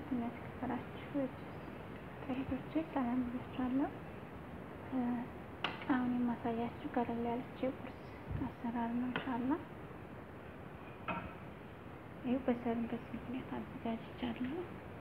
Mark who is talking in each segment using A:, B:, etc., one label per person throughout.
A: እና የተከበራችሁ እህቶቼ ሰላም ብያችኋለሁ። አሁን የማሳያችሁ ቀለል ያለች የቁርስ አሰራር ነው። ኢንሻአላህ ይኸው በሰርበት ምክንያት አዘጋጅቻለሁ።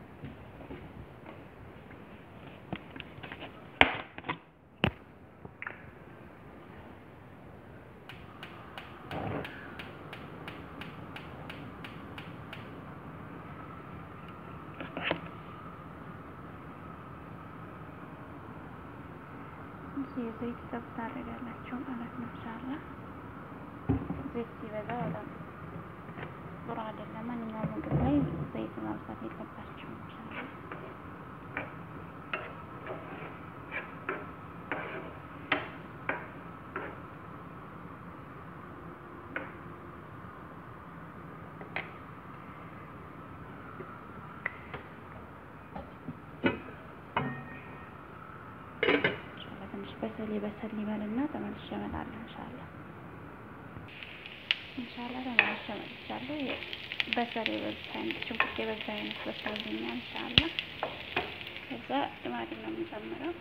A: የዘይት ጠብ ታደርጋላችሁ ማለት ነው። ኢንሻአላህ ዘይት ሲበዛ በጣም ጥሩ አይደለም። ማንኛውም ምግብ ላይ ዘይት ማብዛት የለባችሁም። ኢንሻአላህ ትንሽ በሰል በሰል ይበልና ተመልሼ እመጣለሁ። ኢንሻአላህ ኢንሻአላህ ተመልሼ እመጥቻለሁ። በሰል የበዛ አይነት ሽንኩርት የበዛ አይነት በሰልኛል። ኢንሻአላህ ከዛ ቲማቲም ነው የምጨምረው።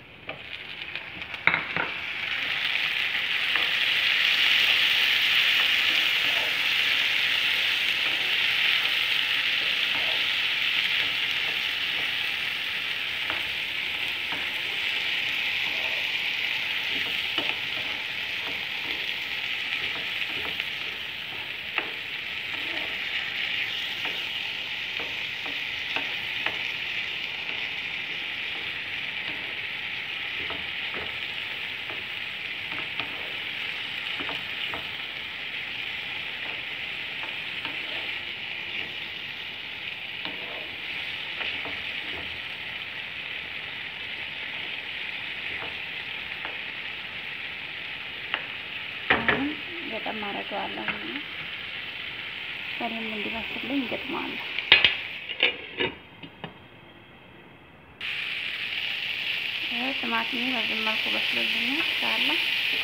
A: ገጠም አደርገዋለሁ በደንብ እንዲበስልኝ ገጥመዋለሁ። ቲማቲሜ በዚህ መልኩ በስሎልኛል። ኢንሻአላህ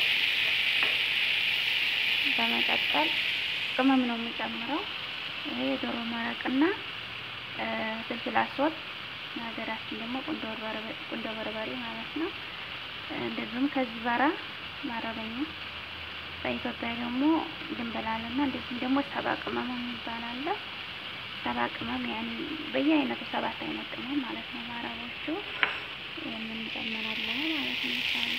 A: በመቀጠል ቅመም ነው የምጨምረው። ይሄ የዶሮ መረቅና ፍልፍል አስወጥ ሀገራችን ደግሞ ቁንዶ በርበሬ ማለት ነው። እንደዚሁም ከዚህ በራ ማረበኛ በኢትዮጵያ ደግሞ ድንበላልና እንደዚህም ደግሞ ሰባ ቅመም የሚባል አለ። ሰባ ቅመም ያኔ በየአይነቱ ሰባት አይነት ቅመም ማለት ነው። ማረቦቹ የምንጨምራለን ማለት ነው። ኢንሻአላህ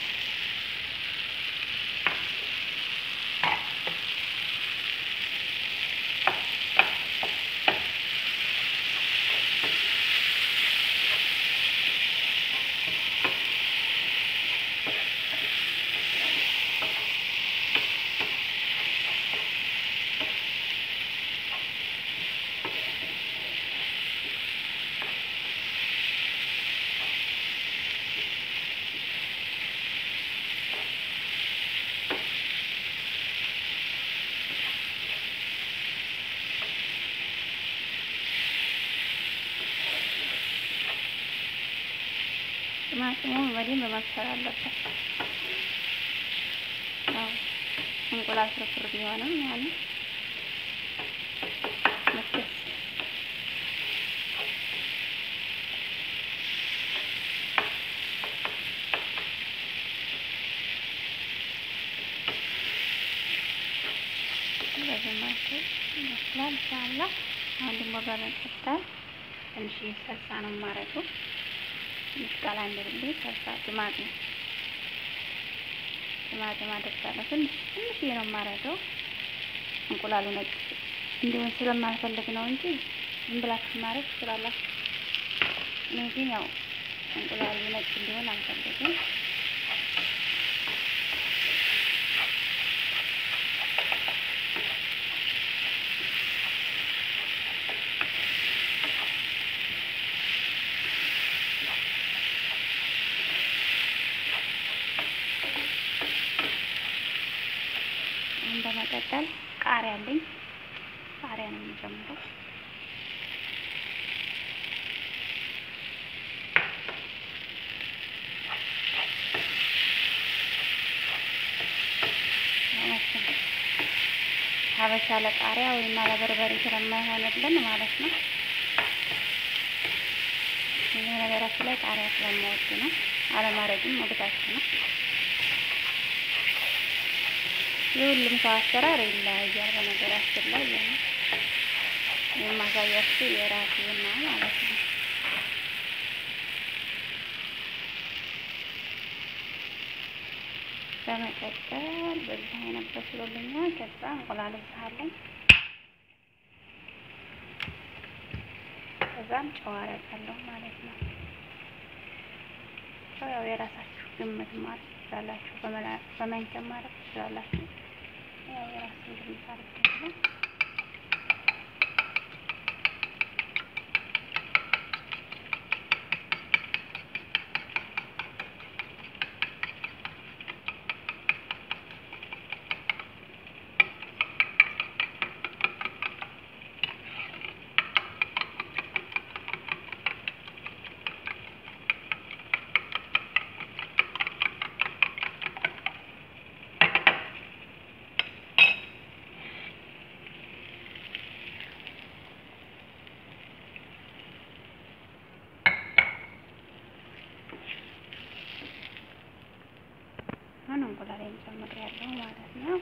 A: ቲማቲሙ በደንብ መብሰል አለበት። ያው እንቁላል ፍርፍር ቢሆንም ያኔ መስደስ በዚህ መልኩ ይመስላል። ኢንሻአላህ አሁን ደግሞ በመቀጠል ትንሽ ሰልሳ ነው የማደርገው ምስቃላ እንድልኝ ሰልሳ ቲማቲም ቲማቲም አደርጋለሁ። ትንሽ ትንሽ ነው የማደርገው እንቁላሉ ነጭ እንዲሆን ስለማልፈልግ ነው እንጂ ዝም ብላችሁ ማድረግ ትችላላችሁ። እኔ ግን ያው እንቁላሉ ነጭ እንዲሆን አልፈልግም። በመቀጠል ቃሪያ አለኝ። ቃሪያ ነው የምጨምረው። ሀበሻ ለቃሪያ ወይም ለበርበሬ ስለማይሆንልን ማለት ነው። ይህ ነገራችን ላይ ቃሪያ ስለማወድ ነው። አለማድረግም መብታችሁ ነው። የሁሉም ሰው አሰራር ይለያያል። በነገራችን ላይ የማሳያችሁ የራሴ ነው ማለት ነው። በመቀጠል በዚህ አይነት በስሎልኛል። ከዛ እንቁላል እብዛለኝ ከዛም ጨው አደርጋለሁ ማለት ነው። ጨው ያው የራሳችሁ ግምት ማለት ትችላላችሁ፣ በማንኪያ ማድረግ ትችላላችሁ። ያው የራሳችሁ ግምት አድርጋለሁ። አሁን እንቁላሌን ጨምሬያለሁ ማለት ነው።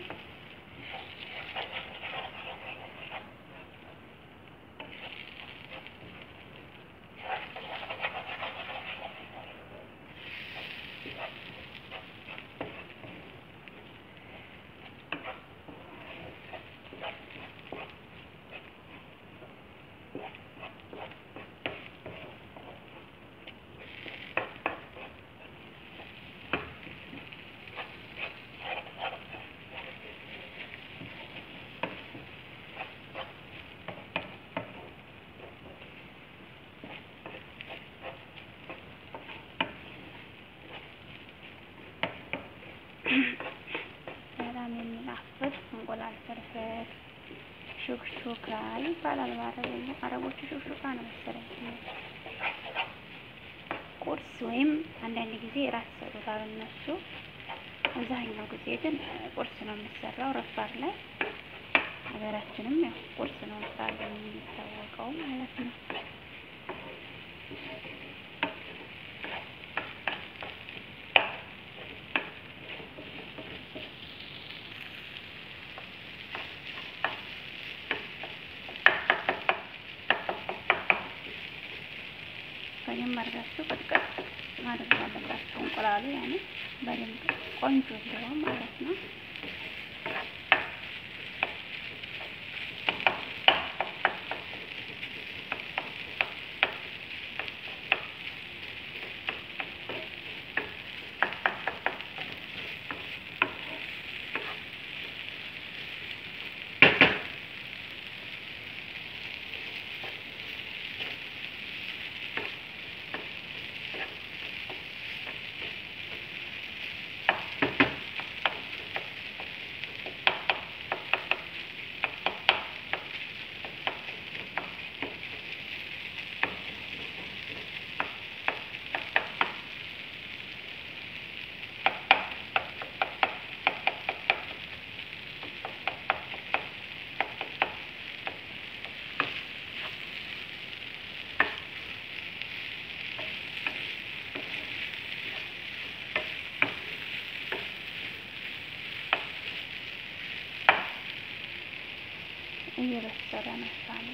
A: በጣም የሚጣፍጥ እንቁላል ፍርፍር ሹክሹካ ይባላል በአረበኛ። አረቦቹ ሹክሹካ ነው መሰለኝ። ቁርስ ወይም አንዳንድ ጊዜ ራት ይሰሩታል እነሱ። አብዛኛው ጊዜ ግን ቁርስ ነው የሚሰራው ረፋድ ላይ። ሀገራችንም ያው ቁርስ ነው ሳል የሚታወቀው ማለት ነው። በደንብ አድርጋችሁ ቅጥቀጥ ማድረግ አለባችሁ። እንቁላሉ ያኔ በደንብ ቆንጆ እንዲሆን ማለት ነው። እየበሰለ ነው ሳለ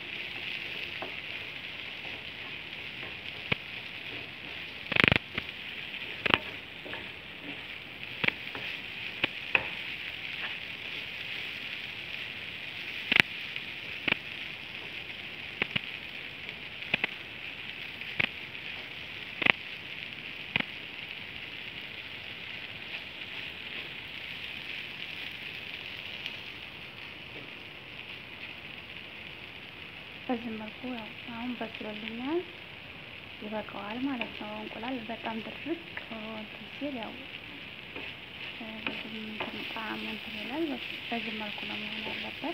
A: በዚህ መልኩ ያው አሁን በስሎልኛል፣ ይበቃዋል ማለት ነው። እንቁላል በጣም ድርቅ እንትን ሲል ያው ብዙም እንትን ጣዕሙ እንትን ይላል። በዚህ መልኩ ነው መሆን ያለበት።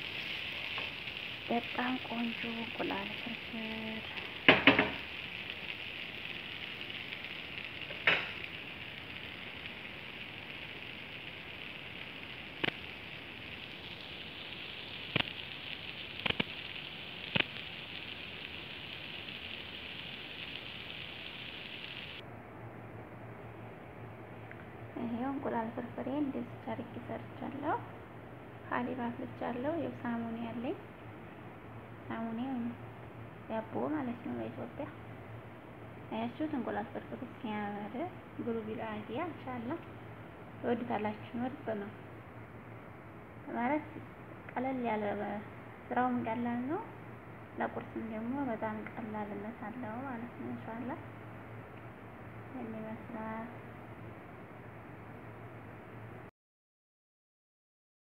A: በጣም ቆንጆ እንቁላል ፍርፍር እንቁላል ፍርፍሬ እንደዚህ አድርጌ ሰርቻለሁ። ሀሊብ አፍልቻለሁ። ያው ሳሙኔ ያለኝ ሳሙኔ ዳቦ ማለት ነው በኢትዮጵያ አያችሁት። እንቁላል ፍርፍሩ ሲያምር ብሉ ቢል አዲያ ኢንሻአላህ ትወዱታላችሁ። ምርጥ ነው ማለት ቀለል ያለ ስራውም ቀላል ነው። ለቁርስም ደግሞ በጣም ቀላልነት አለው ማለት ነው። ኢንሻአላህ ይመስላል